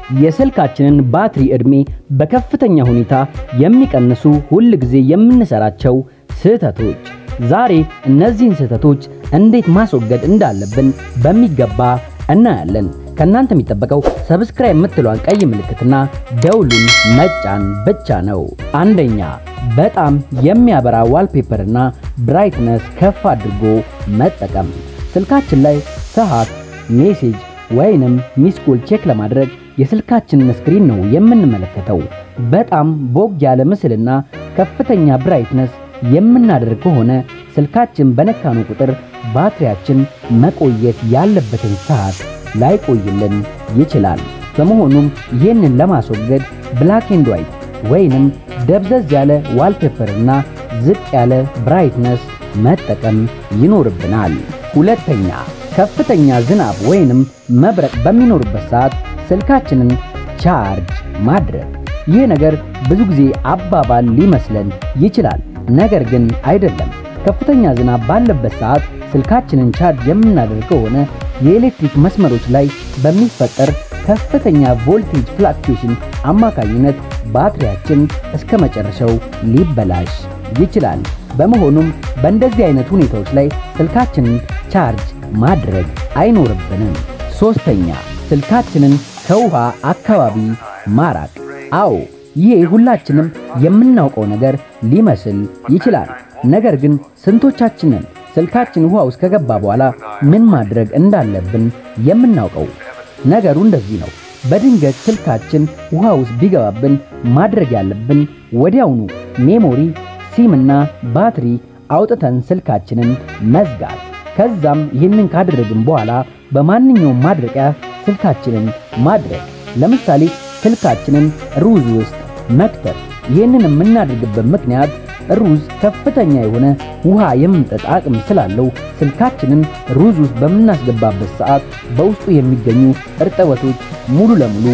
የስልካችንን ባትሪ ዕድሜ በከፍተኛ ሁኔታ የሚቀንሱ ሁል ጊዜ የምንሰራቸው ስህተቶች። ዛሬ እነዚህን ስህተቶች እንዴት ማስወገድ እንዳለብን በሚገባ እናያለን። ከእናንተ የሚጠበቀው ሰብስክራይብ የምትለዋን ቀይ ምልክትና ደውሉን መጫን ብቻ ነው። አንደኛ በጣም የሚያበራ ዋልፔፐርና ብራይትነስ ከፍ አድርጎ መጠቀም። ስልካችን ላይ ሰዓት፣ ሜሴጅ ወይንም ሚስኮል ቼክ ለማድረግ የስልካችንን ስክሪን ነው የምንመለከተው። በጣም ቦግ ያለ ምስልና ከፍተኛ ብራይትነስ የምናደርግ ከሆነ ስልካችን በነካኑ ቁጥር ባትሪያችን መቆየት ያለበትን ሰዓት ላይቆይልን ይችላል። በመሆኑም ይህንን ለማስወገድ ብላክ ኤንድ ዋይት ወይንም ደብዘዝ ያለ ዋልፔፐርና ዝቅ ያለ ብራይትነስ መጠቀም ይኖርብናል። ሁለተኛ ከፍተኛ ዝናብ ወይንም መብረቅ በሚኖርበት ሰዓት ስልካችንን ቻርጅ ማድረግ። ይህ ነገር ብዙ ጊዜ አባባል ሊመስለን ይችላል፣ ነገር ግን አይደለም። ከፍተኛ ዝናብ ባለበት ሰዓት ስልካችንን ቻርጅ የምናደርግ ከሆነ የኤሌክትሪክ መስመሮች ላይ በሚፈጠር ከፍተኛ ቮልቴጅ ፍላክቹዌሽን አማካኝነት ባትሪያችን እስከ መጨረሻው ሊበላሽ ይችላል። በመሆኑም በእንደዚህ አይነት ሁኔታዎች ላይ ስልካችንን ቻርጅ ማድረግ አይኖርብንም። ሶስተኛ ስልካችንን ከውሃ አካባቢ ማራቅ። አዎ ይሄ ሁላችንም የምናውቀው ነገር ሊመስል ይችላል። ነገር ግን ስንቶቻችንን ስልካችን ውሃ ውስጥ ከገባ በኋላ ምን ማድረግ እንዳለብን የምናውቀው? ነገሩ እንደዚህ ነው። በድንገት ስልካችን ውሃ ውስጥ ቢገባብን ማድረግ ያለብን ወዲያውኑ ሜሞሪ፣ ሲምና ባትሪ አውጥተን ስልካችንን መዝጋት። ከዛም ይህንን ካደረግን በኋላ በማንኛውም ማድረቂያ ስልካችንን ማድረግ። ለምሳሌ ስልካችንን ሩዝ ውስጥ መክተት። ይህንን የምናደርግበት ምክንያት ሩዝ ከፍተኛ የሆነ ውሃ የመምጠጥ አቅም ስላለው ስልካችንን ሩዝ ውስጥ በምናስገባበት ሰዓት በውስጡ የሚገኙ እርጥበቶች ሙሉ ለሙሉ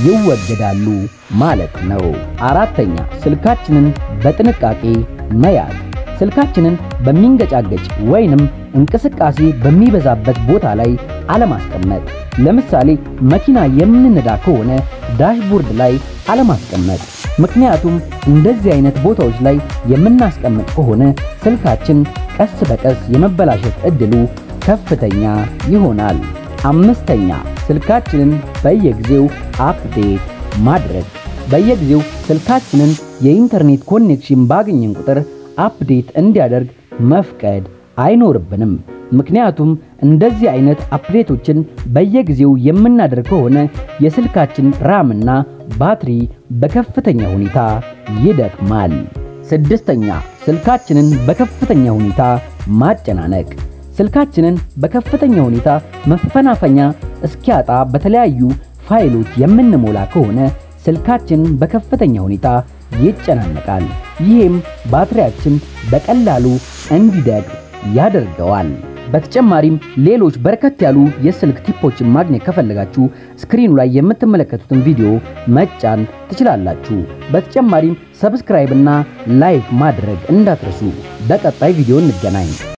ይወገዳሉ ማለት ነው። አራተኛ ስልካችንን በጥንቃቄ መያዝ። ስልካችንን በሚንገጫገጭ ወይንም እንቅስቃሴ በሚበዛበት ቦታ ላይ አለማስቀመጥ። ለምሳሌ መኪና የምንነዳ ከሆነ ዳሽቦርድ ላይ አለማስቀመጥ። ምክንያቱም እንደዚህ አይነት ቦታዎች ላይ የምናስቀምጥ ከሆነ ስልካችን ቀስ በቀስ የመበላሸት እድሉ ከፍተኛ ይሆናል። አምስተኛ ስልካችንን በየጊዜው አፕዴት ማድረግ። በየጊዜው ስልካችንን የኢንተርኔት ኮኔክሽን ባገኘን ቁጥር አፕዴት እንዲያደርግ መፍቀድ አይኖርብንም። ምክንያቱም እንደዚህ አይነት አፕዴቶችን በየጊዜው የምናደርግ ከሆነ የስልካችን ራምና ባትሪ በከፍተኛ ሁኔታ ይደክማል። ስድስተኛ ስልካችንን በከፍተኛ ሁኔታ ማጨናነቅ። ስልካችንን በከፍተኛ ሁኔታ መፈናፈኛ እስኪያጣ በተለያዩ ፋይሎች የምንሞላ ከሆነ ስልካችን በከፍተኛ ሁኔታ ይጨናነቃል። ይህም ባትሪያችን በቀላሉ እንዲደግ ያደርገዋል። በተጨማሪም ሌሎች በርከት ያሉ የስልክ ቲፖችን ማግኘት ከፈለጋችሁ ስክሪኑ ላይ የምትመለከቱትን ቪዲዮ መጫን ትችላላችሁ። በተጨማሪም ሰብስክራይብ እና ላይክ ማድረግ እንዳትረሱ። በቀጣይ ቪዲዮ እንገናኝ።